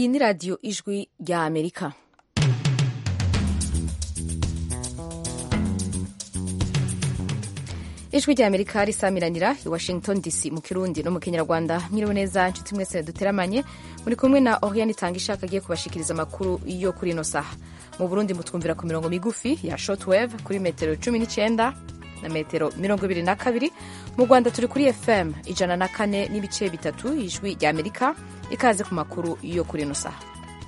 iyi ni radiyo ijwi rya amerika ijwi rya amerika risamiranira i washington dc mu kirundi no mu kinyarwanda mwiriwe neza nshuti mwese duteramanye muri kumwe na oriane itanga ishaka agiye kubashikiriza amakuru yo kuri ino saha mu burundi mutwumvira ku mirongo migufi ya shortwave kuri metero cumi n'icyenda na metero mirongo ibiri na kabiri mu rwanda turi kuri fm ijana na kane n'ibice bitatu ijwi rya amerika ikaze ku makuru yo kuri ino saha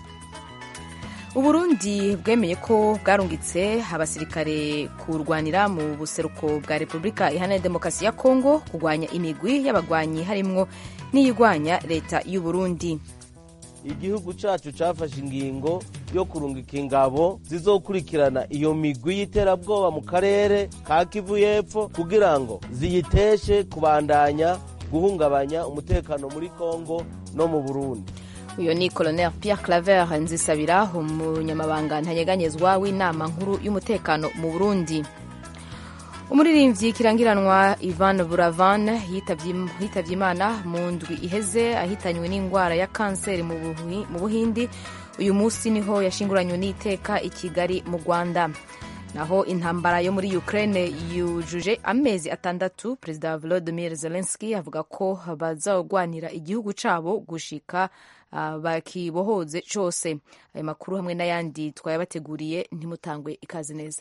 uburundi bwemeye ko bwarungitse abasirikare kurwanira mu buseruko bwa repubulika iharanira demokarasi ya kongo kurwanya imigwi y'abagwanyi harimwo n'iyigwanya leta y'uburundi igihugu cacu cafashe ingingo yo kurungika ingabo zizokurikirana iyo migwi y'iterabwoba mu karere ka kivu y'epfo kugira ngo ziyiteshe kubandanya guhungabanya umutekano muri kongo no mu burundi uyu ni colonel pierre claver nzisabira umunyamabanga ntanyeganyezwa w'inama nkuru y'umutekano mu burundi umuririmbyi kirangiranwa ivan buravan yitabye imana mu ndwi iheze ahitanywe n'indwara ya kanseri mu buhindi uyu munsi niho yashinguranywe n'iteka i kigali mu rwanda naho intambara yo muri ukraine yujuje amezi atandatu perezida volodymyr zelensky avuga ko bazagwanira igihugu cabo gushika uh, bakibohoze cose ayo makuru hamwe n'ayandi twayabateguriye ntimutangwe ikaze neza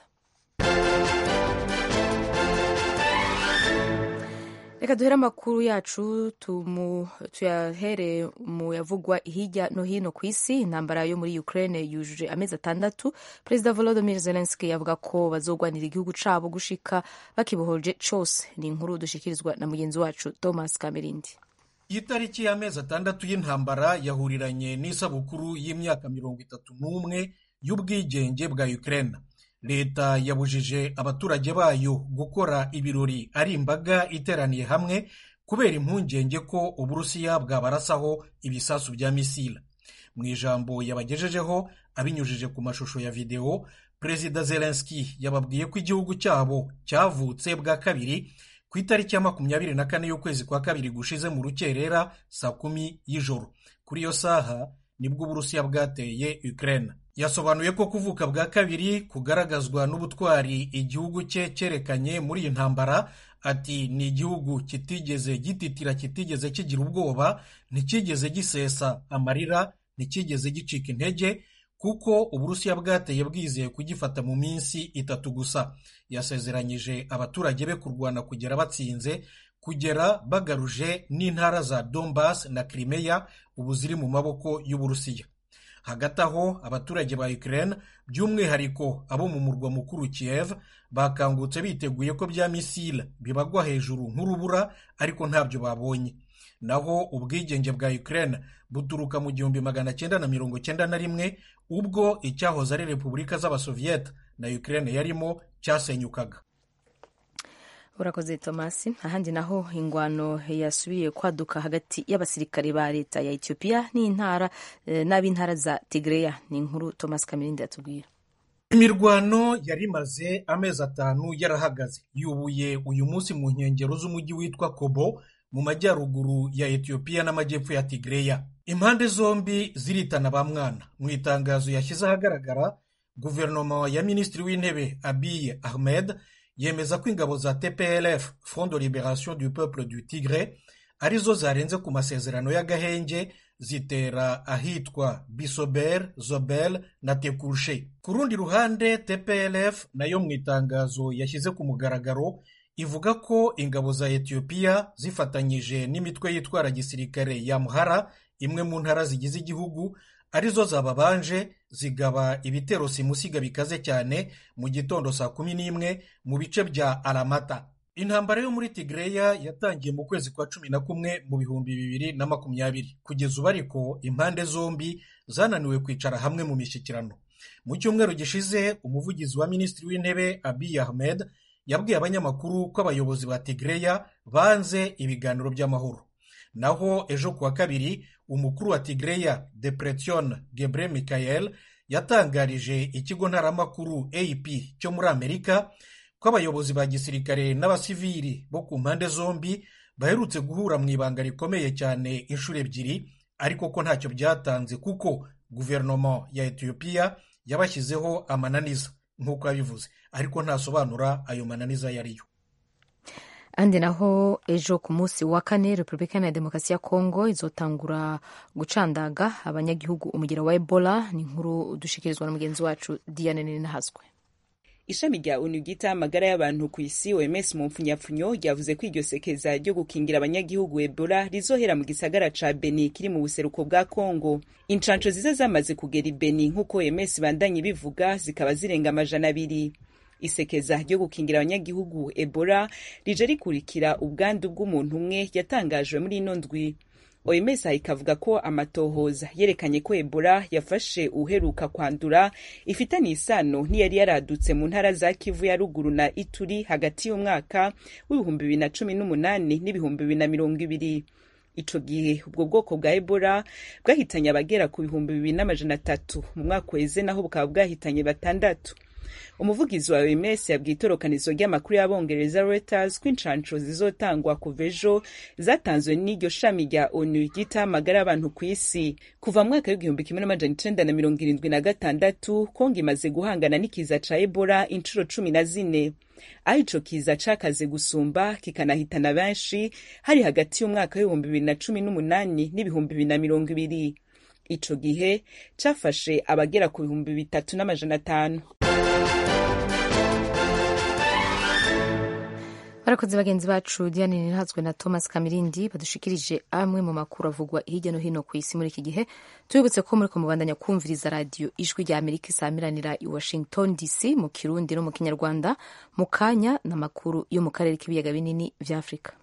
reka duhere amakuru yacu tuyahere mu yavugwa hirya no hino ku isi intambara yo muri ukraine yujuje amezi atandatu perezida volodymyr zelensky avuga ko bazogwanira igihugu cabo gushika bakibohoje cose ni inkuru dushikirizwa na mugenzi wacu thomas kamerindi iyi tariki y'amezi atandatu y'intambara yahuriranye n'isabukuru y'imyaka mirongo itatu n'umwe y'ubwigenge bwa ukraine leta yabujije abaturage bayo gukora ibirori ari imbaga iteraniye hamwe kubera impungenge ko uburusiya bwabarasaho ibisasu bya misila mu ijambo yabagejejeho abinyujije ku mashusho ya videwo perezida zelenski yababwiye ko igihugu cyabo cyavutse bwa kabiri ku itariki ya makumyabiri na kane y'ukwezi kwa kabiri gushize mu rukerera saa kumi y'ijoro kuri iyo saha nibwo uburusiya bwateye ukraine yasobanuye ko kuvuka bwa kabiri kugaragazwa n'ubutwari igihugu cye cyerekanye muri iyi ntambara ati ni igihugu kitigeze gititira kitigeze kigira ubwoba ntikigeze gisesa amarira ntikigeze gicika intege kuko uburusiya bwateye bwizeye kugifata mu minsi itatu gusa yasezeranyije abaturage be kurwana kugera batsinze kugera bagaruje n'intara za Donbass na Crimea ubu ziri mu maboko y'uburusiya hagati aho abaturage ba Ukraine by'umwihariko abo mu murwa mukuru Kiev bakangutse biteguye ko bya misile bibagwa hejuru nk'urubura ariko ntabyo babonye naho ubwigenge bwa Ukraine buturuka mu gihumbi magana cyenda na mirongo cyenda na rimwe ubwo icyahoze ari repubulika z'abasoviyete na Ukraine yarimo cyasenyukaga urakoze tomasi ahandi naho ingwano yasubiye kwaduka hagati y'abasirikare ba leta ya etiyopiya n'intara n'ab'intara za tigreya ni inkuru tomasi kamirindi yatubwira imirwano yari imaze amezi atanu yarahagaze yubuye uyu munsi mu nkengero z'umujyi witwa kobo mu majyaruguru ya etiyopiya n'amajyepfo ya tigreya impande zombi ziritana ba mwana mu itangazo yashyize ahagaragara guverinoma ya minisitiri w'intebe abiy ahmed yemeza ko ingabo za tplf front de liberation du peuple du tigre arizo zarenze ku masezerano y'agahenge zitera ahitwa bisober zobel na tekushe ku rundi ruhande tplf nayo mu itangazo yashyize ku mugaragaro ivuga ko ingabo za etiyopiya zifatanyije n'imitwe yitwara gisirikare ya muhara imwe mu ntara zigize igihugu arizo zababanje zigaba ibitero simusiga bikaze cyane mu gitondo saa kumi n'imwe mu bice bya aramata intambara yo muri tigreya yatangiye mu kwezi kwa cumi na kumwe mu bihumbi bibiri na makumyabiri kugeza ubu ariko impande zombi zananiwe kwicara hamwe mu mishyikirano mu cyumweru gishize umuvugizi wa minisitiri w'intebe abiy ahmed yabwiye abanyamakuru ko abayobozi ba tigreya banze ibiganiro by'amahoro naho ejo kuwa kabiri umukuru wa tigreya depression gebre michael yatangarije ikigo ntaramakuru ap cyo muri amerika ko abayobozi ba gisirikare n'abasivili bo ku mpande zombi baherutse guhura mu ibanga rikomeye cyane inshuro ebyiri ariko ko ntacyo byatanze kuko guverinoma ya etiyopiya yabashyizeho amananiza nk'uko yabivuze ariko ntasobanura ayo mananiza ayo ariyo andi naho ejo ku munsi wa kane repubulika ya demokarasi ya kongo izotangura gucandaga abanyagihugu umugero wa ebola ni inkuru dushikirizwa na mugenzi wacu diane ninahazwe ishami rya onu ryita amagara y'abantu ku isi oms mu mpfunyapfunyo ryavuze ko iryo sekeza ryo gukingira abanyagihugu ebola rizohera mu gisagara ca beni kiri mu buseruko bwa kongo incanco ziza zamaze kugera i beni nk'uko oms bandanye bivuga zikaba zirenga amajana abiri isekeza ryo gukingira abanyagihugu ebola rije rikurikira ubwandu bw'umuntu umwe yatangajwe muri ino ndwi oms ikavuga ko amatohoza yerekanye ko ebola yafashe uheruka kwandura ifitanye isano n'iyari yaradutse mu ntara za kivu ya ruguru na ituri hagati y'umwaka w'ibihumbi bibiri na cumi n'umunani n'ibihumbi bibiri na mirongo ibiri ico gihe ubwo bwoko bwa ebola bwahitanye abagera ku bihumbi bibiri n'amajana atatu mu mwaka weze naho bukaba bwahitanye batandatu umuvugizi wa oms yabwiye itorokanizo ry'amakuru y'abongereza reuters ko incanco zizotangwa kuva ejo zatanzwe n'iryo shami rya onu ryita amagara y'abantu ku isi kuva mu mwaka w'igihumbi kimwe n'amajana icenda na mirongo irindwi na gatandatu kongo imaze guhangana n'ikiza ca ebola inshuro cumi na zine aho ico kiza cakaze gusumba kikanahitana benshi hari hagati y'umwaka w'ibihumbi bibiri na cumi n'umunani n'ibihumbi bibiri na mirongo ibiri ico gihe cafashe abagera ku bihumbi bitatu n'amajana atanu barakoze bagenzi bacu diane ninazwe na thomas kamirindi badushikirije amwe mu makuru avugwa hirya no hino ku isi muri iki gihe tubibutse ko muriko mubandanya kumviriza radiyo ijwi rya amerika isamiranira i washington dc mu kirundi no mu kinyarwanda mu kanya n'amakuru yo mu karere k'ibiyaga binini vya afurika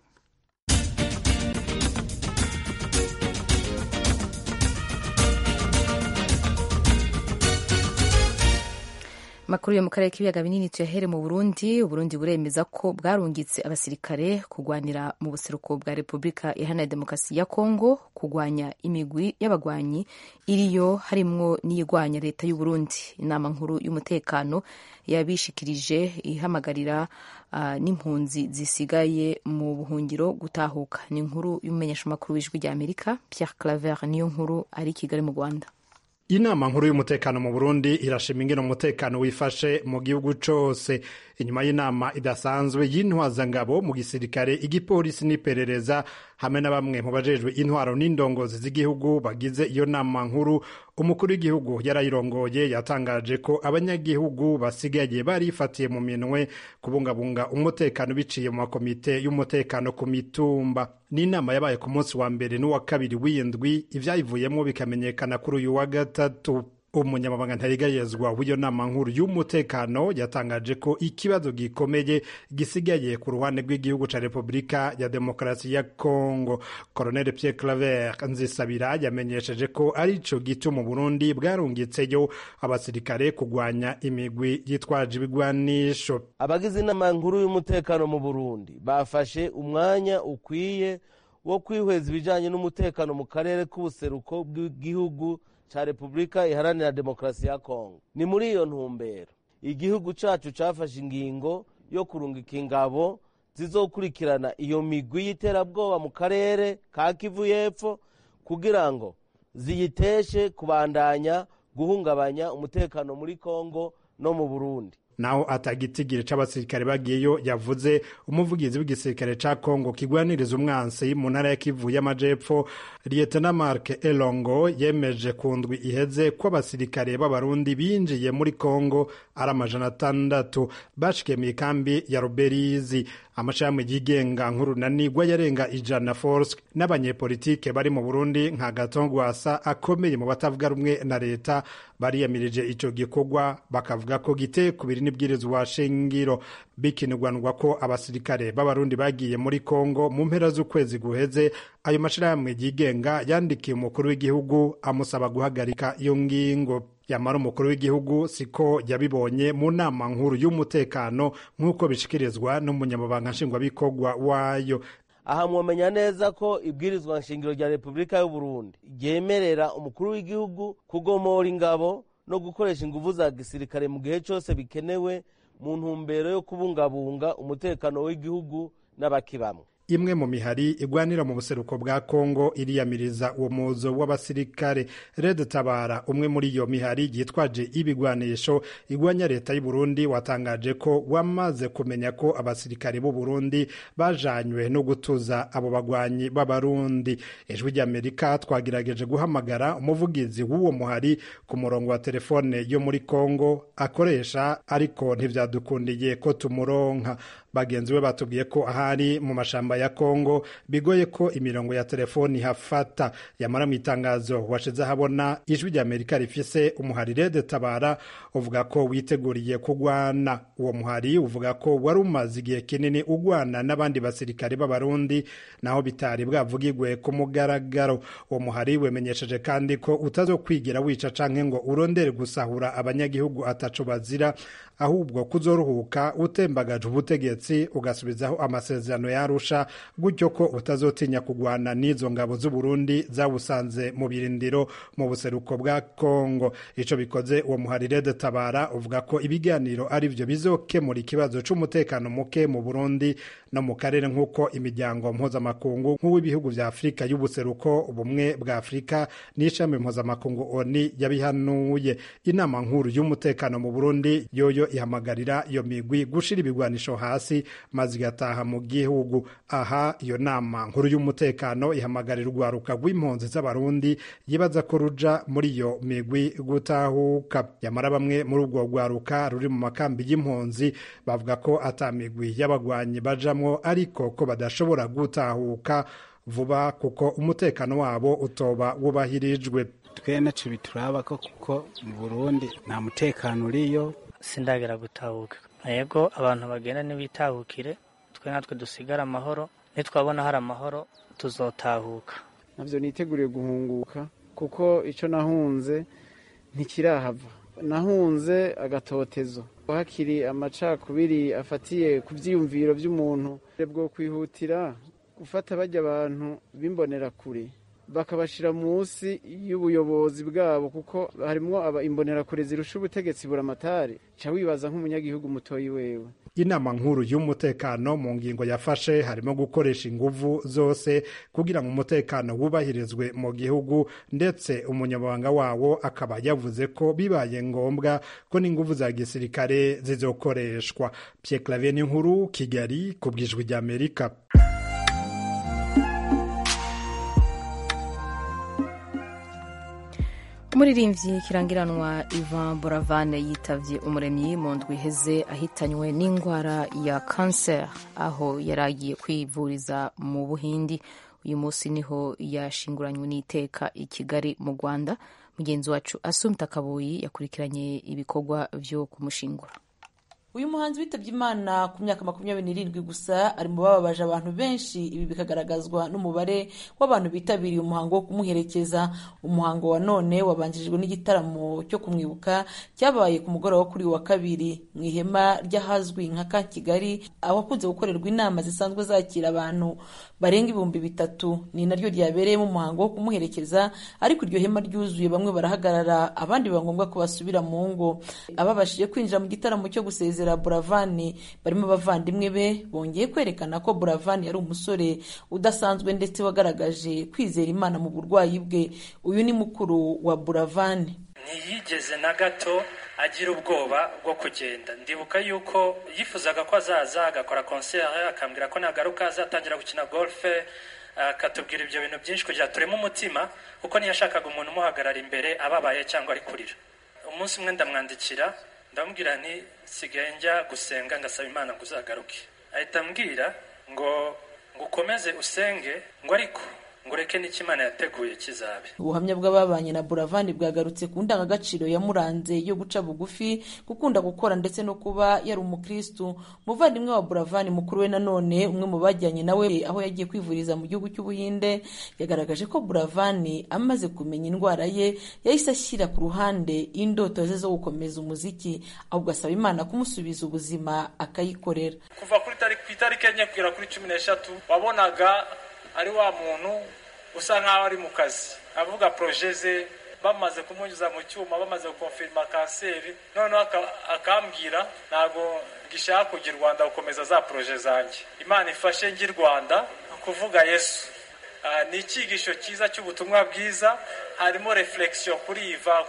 makuru yo mu karere k'ibiyaga binini tuyahere mu burundi uburundi buremeza ko bwarungitse abasirikare kurwanira mu buseruko bwa repubulika iharanira demokarasi ya kongo kurwanya imigwi y'abagwanyi iriyo harimwo n'iyigwanya leta y'uburundi inama nkuru y'umutekano yabishikirije ihamagarira uh, n'impunzi zisigaye mu buhungiro gutahuka ni inkuru y'umumenyeshamakuru w'ijwi rya amerika pierre claver niyo nkuru ari i kigali mu rwanda inama nkuru y'umutekano mu burundi irashima ingene umutekano wifashe mu gihugu cose inyuma y'inama idasanzwe y'intwazangabo mu gisirikare igipolisi n'iperereza hamwe na bamwe mu bajejwe intwaro n'indongozi z'igihugu bagize iyo nama nkuru umukuru w'igihugu yarayirongoye yatangaje ko abanyagihugu basigaye barifatiye mu minwe kubungabunga umutekano biciye mu makomite y'umutekano ku mitumba n'inama yabaye ku munsi wa mbere n'uwa kabiri w'indwi ivyayivuyemo bikamenyekana kuri uyu wa gatatu umunyamabanga ntarigayezwa w'iyo nama nkuru y'umutekano yatangaje ko ikibazo gikomeye gisigaye ku ruhande rw'igihugu ca repubulika ya demokarasi ya congo colonel pierre claver nzisabira yamenyesheje ko ari co gituma burundi bwarungitseyo abasirikare kugwanya imigwi yitwaje ibigwanisho abagize inama nkuru y'umutekano mu burundi bafashe umwanya ukwiye wo kwihweza ibijanye n'umutekano mu karere k'ubuseruko bw'igihugu ca repubulika iharanira demokarasi ya kongo ni muri iyo ntumbero igihugu cacu cafashe ingingo yo kurungika ingabo zizokurikirana iyo migwi y'iterabwoba mu karere ka kivu y'epfo kugira ngo ziyiteshe kubandanya guhungabanya umutekano muri kongo no mu burundi naho atagitigiri c'abasirikare bagiyeyo yavuze umuvugizi w'igisirikare ca Kongo kigwaniriza umwansi mu ntara ya Kivu y'amajepfo Lieutenant Mark Elongo yemeje ku ndwi iheze ko abasirikare b'abarundi binjiye muri Kongo ari amajana atandatu bashikiye mu ikambi ya Ruberizi amashami yigenga nk'urunanirwa yarenga ijana force n'abanyepolitike bari mu Burundi nka Gatongwasa akomeye mu batavuga rumwe na leta bariyamirije ico gikorwa bakavuga ko giteye kubiri n'ibwirizwa shingiro bikinirwanwa ko abasirikare b'abarundi bagiye muri Kongo mu mpera z'ukwezi guheze ayo mashirahamwe yigenga yandikiye umukuru w'igihugu amusaba guhagarika iyo ngingo yamara umukuru w'igihugu siko yabibonye mu nama nkuru y'umutekano nk'uko bishikirizwa n'umunyamabanga nshingwabikorwa wayo aha mwomenya neza ko ibwirizwa nshingiro rya repubulika y'uburundi ryemerera umukuru w'igihugu kugomora ingabo no gukoresha inguvu za gisirikare mu gihe cyose bikenewe mu ntumbero yo kubungabunga umutekano w'igihugu n'abakibamwe imwe mu mihari igwanira mu buseruko bwa kongo iriyamiriza uwo muzo w'abasirikare red tabara umwe muri iyo mihari yitwaje ibigwanisho igwanya leta y'u Burundi watangaje ko wamaze kumenya ko abasirikare b'u Burundi bajanywe no gutuza abo bagwanyi b'abarundi ijwi ry'amerika twagerageje guhamagara umuvugizi w'uwo muhari ku murongo wa telefone yo muri kongo akoresha ariko ntibyadukundiye ko tumuronka bagenzi be batubwiye ko ahari mu mashamba ya kongo bigoye ko imirongo ya telefoni hafata yamara mu itangazo washize ahabona ijwi rya amerika rifise umuhari rede tabara uvuga ko witeguriye kugwana uwo muhari uvuga ko wari umaze igihe kinini ugwana n'abandi basirikare b'abarundi naho bitari bwavugigwe ku mugaragaro uwo muhari wemenyesheje kandi ko utazokwigira wica canke ngo urondere gusahura abanyagihugu ataco bazira ahubwo kuzoruhuka utembagaje ubutegetsi ugasubizaho amasezerano yarusha gutyo ko utazotinya kugwana n'izo ngabo z'u Burundi zawusanze mu birindiro mu buseruko bwa Kongo ico bikoze uwo muharire de tabara uvuga ko ibiganiro ari byo bizokemura ikibazo c'umutekano muke mu Burundi no mu karere nk'uko imiryango mpuzamakungu nk'uw'ibihugu vya Afurika y'ubuseruko ubumwe bwa Afurika n'ishami mpuzamakungu ONU yabihanuye inama nkuru y'umutekano mu Burundi yoyo ihamagarira iyo migwi gushira ibigwanisho hasi maze igataha mu gihugu aha iyo nama nkuru y'umutekano ihamagarira urwaruka rw'impunzi z'abarundi yibaza ko ruja muri iyo migwi gutahuka yamara bamwe muri urwo rwaruka ruri mu makambi y'impunzi bavuga ko ata migwi y'abagwanyi bajamwo ariko ko badashobora gutahuka vuba kuko umutekano wabo utoba wubahirijwe twe naco bituraba ko kuko mu burundi nta mutekano uriyo sindagera gutahuka yego abantu bagenda ntibitahukire twe natwe dusigare amahoro nitwabona hari amahoro tuzotahuka navyo niteguriye guhunguka kuko ico nahunze ntikirahava nahunze agatotezo hakiri amacakubiri afatiye ku vyiyumviro vy'umuntu bwo kwihutira gufata bajya abantu bimbonera kure bakabashira munsi y'ubuyobozi bwabo kuko harimwo imbonerakure zirusha ubutegetsi buramatari ca wibaza nk'umunyagihugu mutoyi wewe inama nkuru y'umutekano mu ngingo yafashe harimo gukoresha inguvu zose kugira ngo umutekano wubahirizwe mu gihugu ndetse umunyamabanga wawo akaba yavuze ko bibaye ngombwa ko n'inguvu za gisirikare zizokoreshwa Pierre Claver nkuru Kigali ku bwijwi ry'Amerika umuririmbyi kirangiranwa Ivan Boravane yitavye umuremyi mu ndwi iheze ahitanywe n'indwara ya kanseri aho yari agiye kwivuriza mu buhindi uyu munsi niho yashinguranywe n'iteka i kigali mu rwanda mugenzi wacu asumta kabuyi yakurikiranye ibikorwa vyo kumushingura uyu muhanzi witabye imana ku myaka makumyabiri n'irindwi gusa ari mu bababaje abantu benshi ibi bikagaragazwa n'umubare w'abantu bitabiriye umuhango wo kumuherekeza umuhango wa none wabanjirijwe n'igitaramo cyo kumwibuka cyabaye ku mugoroba kuri wa kabiri mu ihema ry'ahazwi nka ka kigali ahakunze gukorerwa inama zisanzwe zakira abantu barenga ibihumbi bitatu ni naryo ryabereyemo umuhango wo kumuherekeza ariko iryo hema ryuzuye bamwe barahagarara abandi biba ngombwa ko basubira mu ngo ababashije kwinjira mu gitaramo cyo gusezera buravani barimo abavandimwe be bongeye kwerekana ko buravani yari umusore udasanzwe ndetse wagaragaje kwizera imana mu burwayi bwe uyu ni mukuru wa buravani ntiyigeze na gato agira ubwoba bwo kugenda ndibuka yuko yifuzaga ko azaza agakora konseri akambwira ko nagaruka azatangira gukina golfe akatubwira ibyo bintu byinshi kugira tureme umutima kuko ntiyashakaga umuntu umuhagarara imbere ababaye cyangwa ari kurira umunsi umwe ndamwandikira ndamubwira nti sigaye njya gusenga ngasaba imana ngo uzagaruke ahita ambwira ngo ngo ukomeze usenge ngo ariko ngo ureke n'icyo imana yateguye kizabe ubuhamya bw'ababanye na buravani bwagarutse ku ndangagaciro yamuranze yo guca bugufi gukunda gukora ndetse no kuba yari umukristu umuvandimwe wa buravani mukuru we nanone umwe mu bajyanye nawe aho yagiye kwivuriza mu gihugu cy'ubuhinde yagaragaje ko buravani amaze kumenya indwara ye yahise ashyira ku ruhande indoto ze zo gukomeza umuziki ahubwo asaba imana kumusubiza ubuzima akayikorera kuva kuri ku itariki enye kugera kuri cumi n'eshatu wabonaga ari wa muntu usa nk'aho ari mu kazi avuga poroje ze bamaze kumunyuza mu cyuma bamaze gukonfirima kanseri noneho akambwira ntabwo gishaka kujya i rwanda gukomeza za poroje zanjye imana ifashe njye i rwanda kuvuga yesu ni icyigisho cyiza cy'ubutumwa bwiza harimo reflexion kuri iva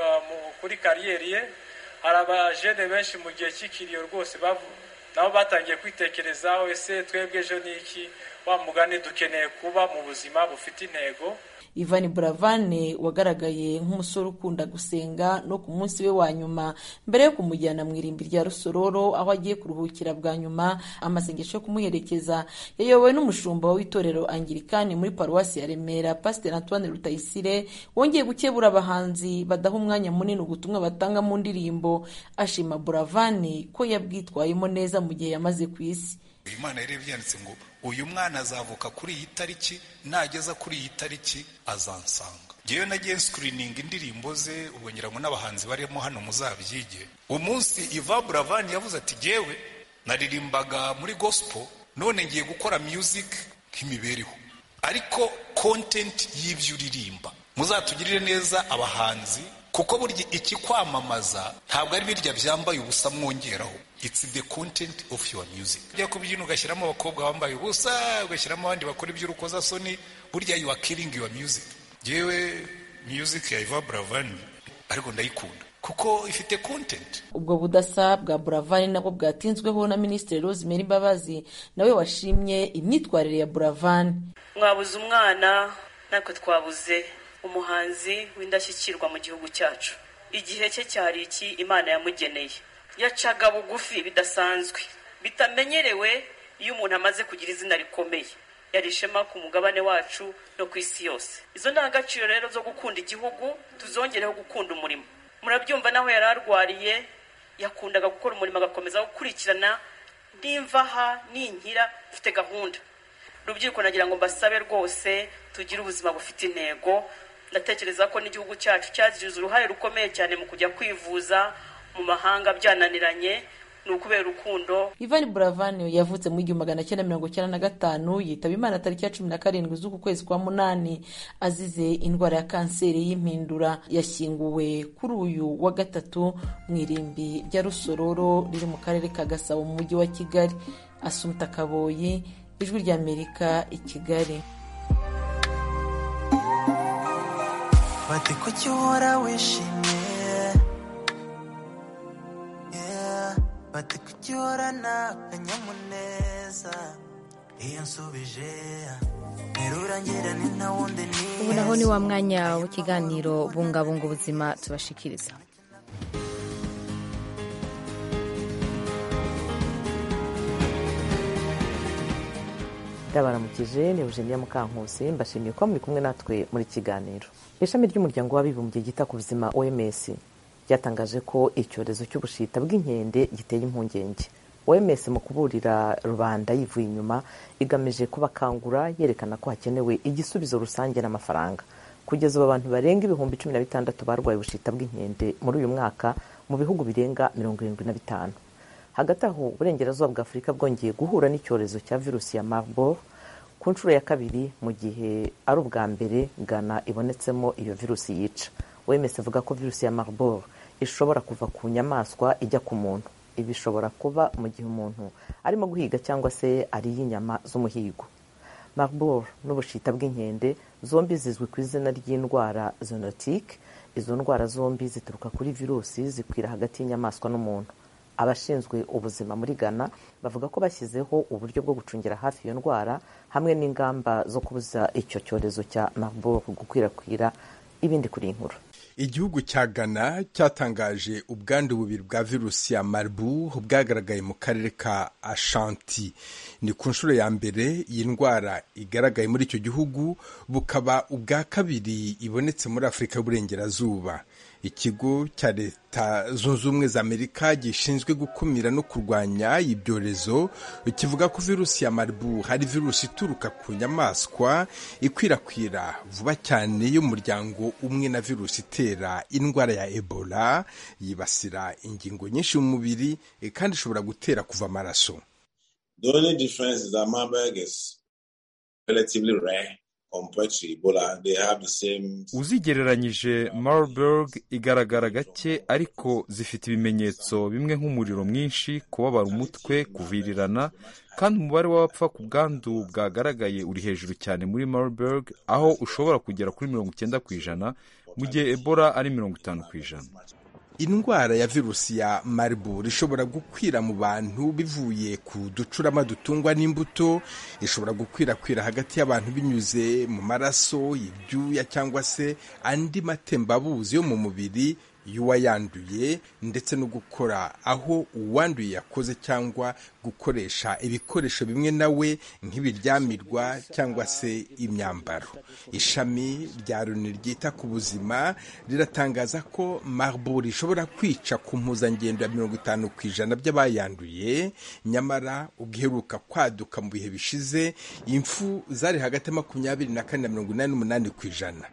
kuri kariyeri ye hari abajene benshi mu gihe cy'ikiriyo rwose nabo batangiye kwitekerezaho ese twebwe ejo ni iki wa mugani dukeneye kuba mu buzima bufite intego Ivan Buravane wagaragaye nk'umusore ukunda gusenga no ku munsi we wa nyuma mbere yo kumujyana mu irimbi rya Rusororo aho agiye kuruhukira bwa nyuma amasengesho yo kumuherekeza yayobowe n'umushumba w'itorero Anglikani muri paruwasi ya Remera Pasteur Antoine Rutayisire wongeye gukebura abahanzi badaha umwanya munini ubutumwa batanga mu ndirimbo ashima Buravane ko yabwitwayemo neza mu gihe yamaze ku isi imana yari byanditse ngo uyu mwana azavuka kuri iyi tariki nageza kuri iyi tariki azansanga ngewe nagiye sikirininga indirimbo ze ubwo ngira ngo n'abahanzi barimo hano muzabyige umunsi iva buravani yavuze ati ngewe naririmbaga muri gospel none ngiye gukora music nk'imibereho ariko content y'ibyo uririmba muzatugirire neza abahanzi kuko burya ikikwamamaza ntabwo ari birya byambaye ubusa mwongeraho it's the content of your music ujya kubyina ugashyiramo abakobwa bambaye ubusa ugashyiramo abandi bakora iby'urukozasoni burya you are killing your music yewe music ya Iva Buravani ariko ndayikunda kuko ifite content ubwo budasa bwa buravani nabwo bwatinzweho na minisitiri rosemary mbabazi nawe washimye imyitwarire ya buravani mwabuze umwana natwe twabuze umuhanzi w'indashyikirwa mu gihugu cyacu igihe cye cyari iki imana yamugeneye yacaga bugufi bidasanzwe bitamenyerewe iyo umuntu amaze kugira izina rikomeye yari ishema ku mugabane wacu no ku isi yose izo ndangagaciro rero zo gukunda igihugu tuzongereho gukunda umurimo murabyumva naho yari arwariye yakundaga gukora umurimo agakomeza gukurikirana n'imvaha n'inkira mfite gahunda rubyiruko nagira ngo mbasabe rwose tugire ubuzima bufite intego ndatekereza ko n'igihugu cyacu cyagize uruhare rukomeye cyane mu kujya kwivuza mu mahanga byananiranye ni ukubera urukundo Ivan Buravani yavutse mu igihumbi magana cyenda mirongo cyenda na gatanu yitaba imana tariki ya cumi na karindwi z'uku kwezi kwa munani azize indwara ya kanseri y'impindura yashyinguwe kuri uyu wa gatatu mu irimbi rya rusororo riri mu karere ka gasabo mu mujyi wa kigali asumta kaboyi ijwi ry'amerika i kigali bati kuki uhora wishimye bati kuki uhorana akanyamuneza iyo nsubije ntirurangira ni nta wundi ni ubu naho ni wa mwanya w'ikiganiro bungabunga ubuzima tubashikiriza ndabaramukije ni eugenia mukankusi mbashimiye kuba muri kumwe natwe muri kiganiro ishami ry'umuryango w'abibumbye ryita ku buzima oms ryatangaje ko icyorezo cy'ubushita bw'inkende giteye impungenge oms mu kuburira rubanda yivuye inyuma igamije kubakangura yerekana ko hakenewe igisubizo rusange n'amafaranga kugeza ubu abantu barenga ibihumbi cumi na bitandatu barwaye ubushita bw'inkende muri uyu mwaka mu bihugu birenga mirongo irindwi na bitanu hagati aho uburengerazuba bwa afurika bwongeye guhura n'icyorezo cya virusi ya marburg ku nshuro ya kabiri mu gihe ari ubwa mbere ghana ibonetsemo iyo virusi yica wemes avuga ko virusi ya marburg ishobora kuva ku nyamaswa ijya ku muntu ibi bishobora kuba mu gihe umuntu arimo guhiga cyangwa se ariye inyama z'umuhigo marburg n'ubushita bw'inkende zombi zizwi ku izina ry'indwara zoonotique izo ndwara zombi zituruka kuri virusi zikwira hagati y'inyamaswa n'umuntu abashinzwe ubuzima muri ghana bavuga ko bashyizeho uburyo bwo gucungira hafi iyo ndwara hamwe n'ingamba zo kubuza icyo cyorezo cya marburg gukwirakwira ibindi kuri inkuru igihugu cya ghana cyatangaje ubwandu bubiri bwa virusi ya marburg bwagaragaye mu karere ka ashanti ni ku nshuro ya mbere iyi ndwara igaragaye muri icyo gihugu bukaba ubwa kabiri ibonetse muri afurika y'uburengerazuba ikigo cya leta zunze ubumwe za amerika gishinzwe gukumira no kurwanya ibyorezo kivuga ko virusi ya marburg hari virusi ituruka ku nyamaswa ikwirakwira vuba cyane y'umuryango umwe na virusi itera indwara ya ebola yibasira ingingo nyinshi mu mubiri kandi ishobora gutera kuva amaraso The only difference is that Marburg is relatively rare uzigereranyije marburg igaragara gake ariko zifite ibimenyetso bimwe nk'umuriro mwinshi kubabara umutwe kuvirirana kandi umubare w'abapfa ku bwandu bwagaragaye uri hejuru cyane muri marburg aho ushobora kugera kuri mirongo icyenda ku ijana mu gihe ebola ari mirongo itanu ku ijana indwara ya virusi ya marburg ishobora gukwira mu bantu bivuye ku ducurama dutungwa n'imbuto ishobora gukwirakwira hagati y'abantu binyuze mu maraso ibyuya cyangwa se andi matembabuzi yo mu mubiri y'uwayanduye ndetse no gukora aho uwanduye yakoze cyangwa gukoresha ibikoresho bimwe nawe nk'ibiryamirwa cyangwa se imyambaro ishami rya loni ryita ku buzima riratangaza ko marburg ishobora kwica ku mpuzangendo ya mirongo itanu ku ijana by'abayanduye nyamara ubwiheruka kwaduka mu bihe bishize impfu zari hagati ya makumyabiri na kane na mirongo inani n'umunani ku ijana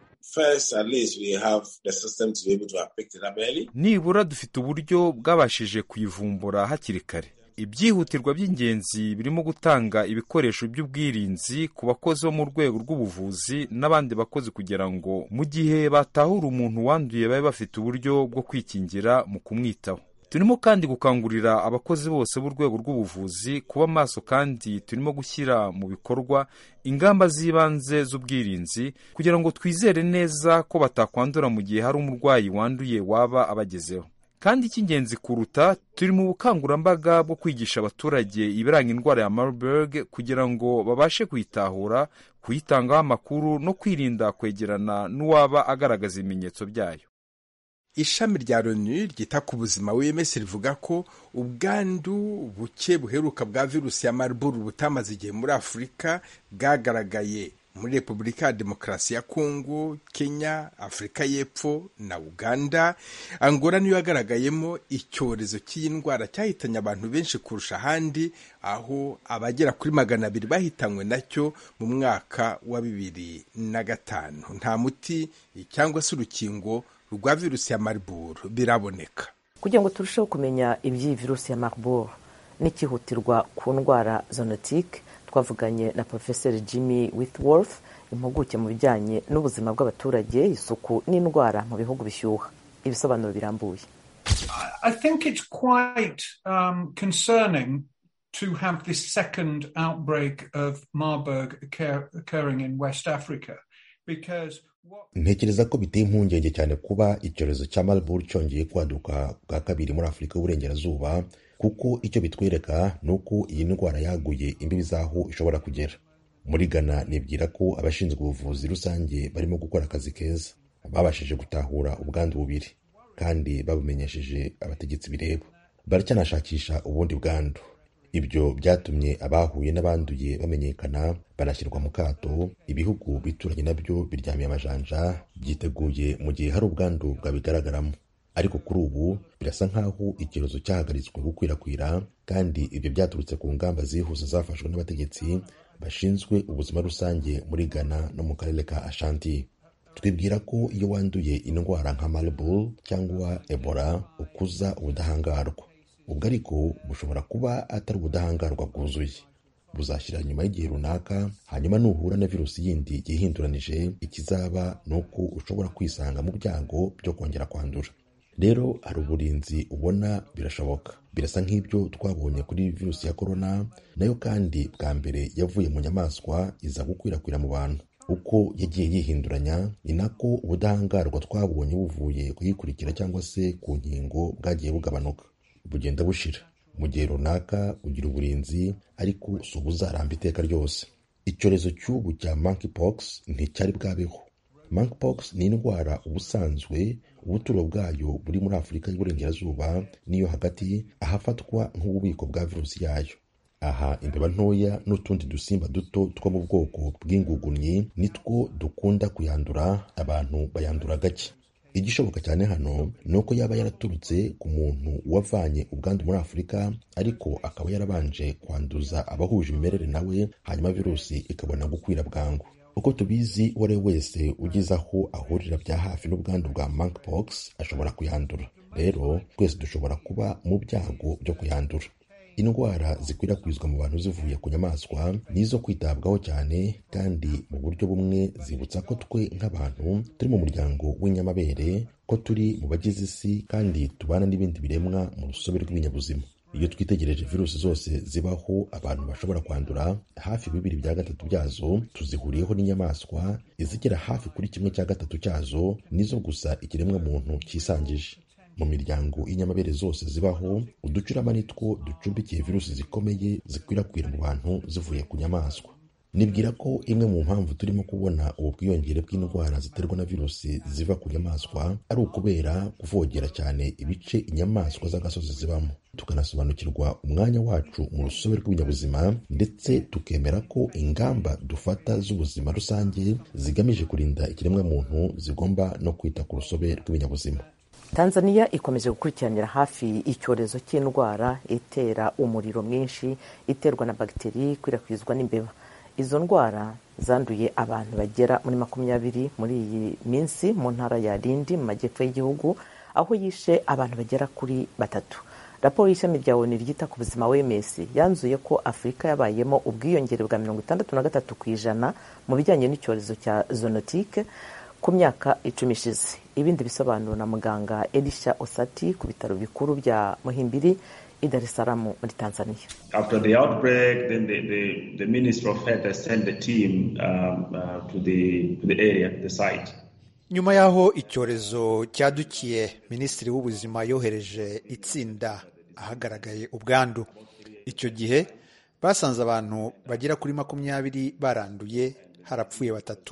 nibura dufite uburyo bwabashije kuyivumbura hakiri kare ibyihutirwa by'ingenzi birimo gutanga ibikoresho by'ubwirinzi ku bakozi bo mu rwego rw'ubuvuzi n'abandi bakozi kugira ngo mu gihe batahura umuntu wanduye babe bafite uburyo bwo kwikingira mu kumwitaho turimo kandi gukangurira abakozi bose b'urwego rw'ubuvuzi kuba maso kandi turimo gushyira mu bikorwa ingamba z'ibanze z'ubwirinzi kugira ngo twizere neza ko batakwandura mu gihe hari umurwayi wanduye waba abagezeho kandi icy'ingenzi kuruta turi mu bukangurambaga bwo kwigisha abaturage ibiranga indwara ya marburg kugira ngo babashe kuyitahura kuyitangaho amakuru no kwirinda kwegerana n'uwaba agaragaza ibimenyetso byayo ishami rya loni ryita ku buzima wms rivuga ko ubwandu buke buheruka bwa virusi ya marburg butamaze igihe muri afurika bwagaragaye muri repubulika ya demokarasi ya kongo kenya afurika y'epfo na uganda angola niyo yagaragayemo icyorezo cy'iyi ndwara cyahitanye abantu benshi kurusha ahandi aho abagera kuri magana abiri bahitanywe nacyo mu mwaka wa bibiri na gatanu nta muti cyangwa se urukingo rwa virusi ya marburg biraboneka kugira ngo turusheho kumenya iby'iyi virusi ya marburg n'ikihutirwa ku ndwara zonotike twavuganye na porofeseri jimmy withworth impuguke mu bijyanye n'ubuzima bw'abaturage isuku n'indwara mu bihugu bishyuha ibisobanuro birambuye I think it's quite um, concerning to have this second outbreak of Marburg occur occurring in West Africa because ntekereza ko biteye impungenge cyane kuba icyorezo cya marburg cyongeye kwaduka bwa kabiri muri afurika y'uburengerazuba kuko icyo bitwereka ni uko iyi ndwara yaguye imbibi z'aho ishobora kugera muri ghana nibwira ko abashinzwe ubuvuzi rusange barimo gukora akazi keza babashije gutahura ubwandu bubiri kandi babumenyesheje abategetsi bireba baracyanashakisha ubundi bwandu ibyo byatumye abahuye n'abanduye bamenyekana banashyirwa mu kato ibihugu bituranye nabyo biryamiye amajanja byiteguye mu gihe hari ubwandu bwabigaragaramo ariko kuri ubu birasa nk'aho icyorezo cyahagaritswe gukwirakwira kandi ibyo byaturutse ku ngamba zihuse zafashwe n'abategetsi bashinzwe ubuzima rusange muri ghana no mu karere ka ashanti twibwira ko iyo wanduye indwara nka marburg cyangwa ebola ukuza ubudahangarwa ubwo ariko bushobora kuba atari ubudahangarwa bwuzuye buzashyira nyuma y'igihe runaka hanyuma nuhura na virusi yindi yihinduranije ikizaba ni uko ushobora kwisanga mu byago byo kongera kwandura rero hari uburinzi ubona birashoboka birasa nk'ibyo twabonye kuri virusi ya korona nayo kandi bwa mbere yavuye mu nyamaswa iza gukwirakwira mu bantu uko yagiye yihinduranya ni nako ubudahangarwa twabonye buvuye kuyikurikira cyangwa se ku nkingo bwagiye bugabanuka bugenda bushira mu gihe runaka ugira uburinzi ariko si ubuzaramba iteka ryose icyorezo cy'ubu cya monkeypox nticyari bwabeho monkeypox ni indwara ubusanzwe ubuturo bwayo buri muri afurika y'uburengerazuba n'iyo hagati ahafatwa nk'ububiko bwa virusi yayo aha imbeba ntoya n'utundi dusimba duto two mu bwoko bw'ingugunyi nitwo dukunda kuyandura abantu bayandura gake igishoboka cyane hano ni uko yaba yaraturutse ku muntu wavanye ubwandu muri afurika ariko akaba yarabanje kwanduza abahuje imimerere nawe hanyuma virusi ikabona gukwira bwangu uko tubizi uwo ari we wese ugeze aho ahurira bya hafi n'ubwandu bwa monkeypox ashobora kuyandura rero twese dushobora kuba mu byago byo kuyandura indwara zikwirakwizwa mu bantu zivuye ku nyamaswa nizo kwitabwaho cyane kandi mu buryo bumwe zibutsa ko twe nk'abantu turi mu muryango w'inyamabere ko turi mu bagize isi kandi tubana n'ibindi biremwa mu rusobe rw'ibinyabuzima iyo twitegereje virusi zose zibaho abantu bashobora kwandura hafi bibiri bya gatatu byazo tuzihuriyeho n'inyamaswa izigera hafi kuri kimwe cya gatatu cyazo nizo gusa ikiremwa muntu cyisangije mu miryango y'inyamabere zose zibaho uducurama nitwo ducumbikiye virusi zikomeye zikwirakwira mu bantu zivuye ku nyamaswa nibwira ko imwe mu mpamvu turimo kubona ubu bwiyongere bw'indwara ziterwa na virusi ziva ku nyamaswa ari ukubera kuvogera cyane ibice inyamaswa z'agasozi zibamo tukanasobanukirwa umwanya wacu mu rusobe rw'ibinyabuzima ndetse tukemera ko ingamba dufata z'ubuzima rusange zigamije kurinda ikiremwamuntu zigomba no kwita ku rusobe rw'ibinyabuzima tanzania ikomeje gukurikiranira hafi icyorezo cy'indwara itera umuriro mwinshi iterwa na bagiteri ikwirakwizwa n'imbeba izo ndwara zanduye abantu bagera muri makumyabiri muri iyi minsi mu ntara ya rindi mu majyepfo y'igihugu aho yishe abantu bagera kuri batatu raporo y'ishami rya onu ryita ku buzima wms yanzuye ko afurika yabayemo ubwiyongere bwa mirongo itandatu na gatatu ku ijana mu bijyanye n'icyorezo cya zonotike ku myaka icumi ishize ibindi bisobanuro na muganga elisha osati ku bitaro bikuru bya muhimbiri i Dar es Salaam muri Tanzania. After the outbreak, then the, the, the Minister of Health has sent a team um, uh, to, the, to the area, the site. nyuma y'aho icyorezo cyadukiye minisitiri w'ubuzima yohereje itsinda ahagaragaye ubwandu icyo gihe basanze abantu bagera kuri makumyabiri baranduye harapfuye batatu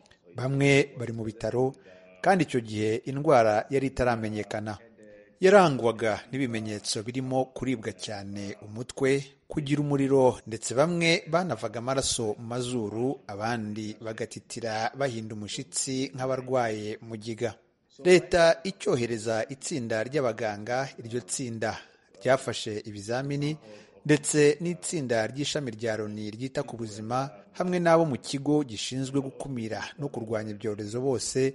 bamwe bari mu bitaro kandi icyo gihe indwara yari itaramenyekana yarangwaga n'ibimenyetso birimo kuribwa cyane umutwe kugira umuriro ndetse bamwe banavaga amaraso mu mazuru abandi bagatitira bahinda umushyitsi nk'abarwaye mugiga leta icyohereza itsinda ry'abaganga iryo tsinda ryafashe ibizamini ndetse n'itsinda ry'ishami rya loni ryita ku buzima hamwe n'abo mu kigo gishinzwe gukumira no kurwanya ibyorezo bose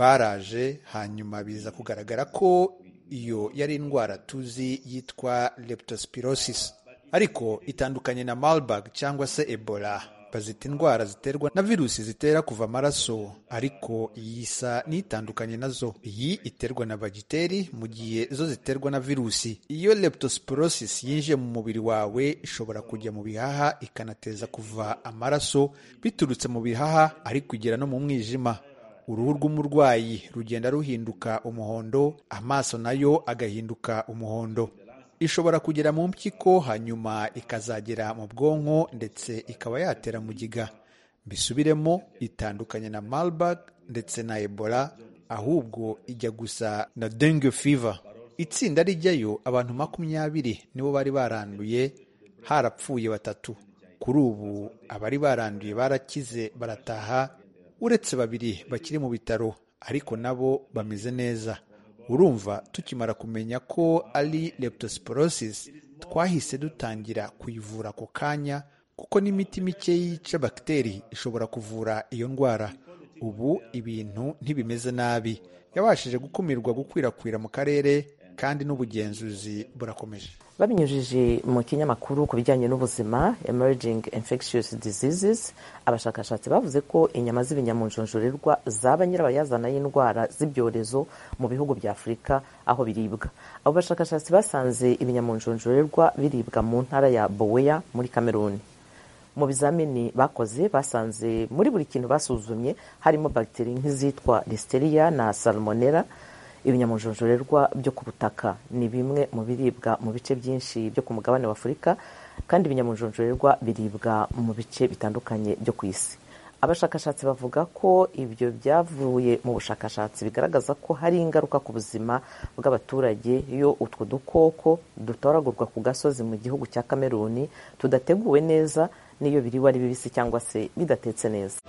baraje hanyuma biza kugaragara ko iyo yari indwara tuzi yitwa leptospirosis ariko itandukanye na marburg cyangwa se ebola bazita indwara ziterwa na virusi zitera kuva amaraso ariko iyi isa n'itandukanye nazo iyi iterwa na bagiteri mu gihe zo ziterwa na virusi iyo leptospirosis yinjiye mu mubiri wawe ishobora kujya mu bihaha ikanateza kuva amaraso biturutse mu bihaha ariko igera no mu mwijima uruhu rw'umurwayi rugenda ruhinduka umuhondo amaso nayo agahinduka umuhondo ishobora kugera mu mpyiko hanyuma ikazagera mu bwonko ndetse ikaba yatera mugiga mbisubiremo itandukanye na marburg ndetse na ebola ahubwo ijya gusa na dengue fever itsinda rijyayo abantu makumyabiri nibo bari baranduye harapfuye batatu kuri ubu abari baranduye barakize barataha uretse babiri bakiri mu bitaro ariko nabo bameze neza urumva tukimara kumenya ko ari leptospirosis twahise dutangira kuyivura ako kanya kuko n'imiti mike yica bagiteri ishobora kuvura iyo ndwara ubu ibintu ntibimeze nabi yabashije gukumirwa gukwirakwira mu karere kandi n'ubugenzuzi burakomeje babinyujije mu kinyamakuru ku bijyanye n'ubuzima emerging infectious diseases abashakashatsi bavuze ko inyama z'ibinyamunjonjorerwa zaba nyirabayazana y'indwara z'ibyorezo mu bihugu bya afurika aho biribwa abo bashakashatsi basanze ibinyamunjonjorerwa biribwa mu ntara ya boweya muri kameruni mu bizamini bakoze basanze muri buri kintu basuzumye harimo bagiteri nk'izitwa listeria na salmonella ibinyamujonjorerwa byo ku butaka ni bimwe mu biribwa mu bice byinshi byo ku mugabane wa afurika kandi ibinyamujonjorerwa biribwa mu bice bitandukanye byo ku isi abashakashatsi bavuga ko ibyo byavuye mu bushakashatsi bigaragaza ko hari ingaruka ku buzima bw'abaturage iyo utwo dukoko dutoragurwa ku gasozi mu gihugu cya kameruni tudateguwe neza n'iyo biriwe ari bibisi cyangwa se bidatetse neza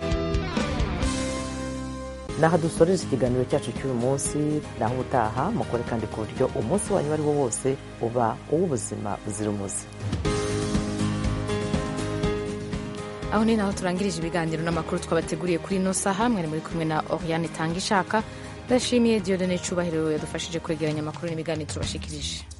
naho dusoreje ikiganiro cyacu cy'uyu munsi naho ubutaha mukore kandi ku buryo umunsi wanyu uwo ari wo wose uba uw'ubuzima buzira umuze aho ni naho turangirije ibiganiro n'amakuru twabateguriye kuri ino saha mwari muri kumwe na oriane tanga ishaka ndashimiye diodone cyubahiro yadufashije kwegeranya amakuru n'ibiganiro tubashikirije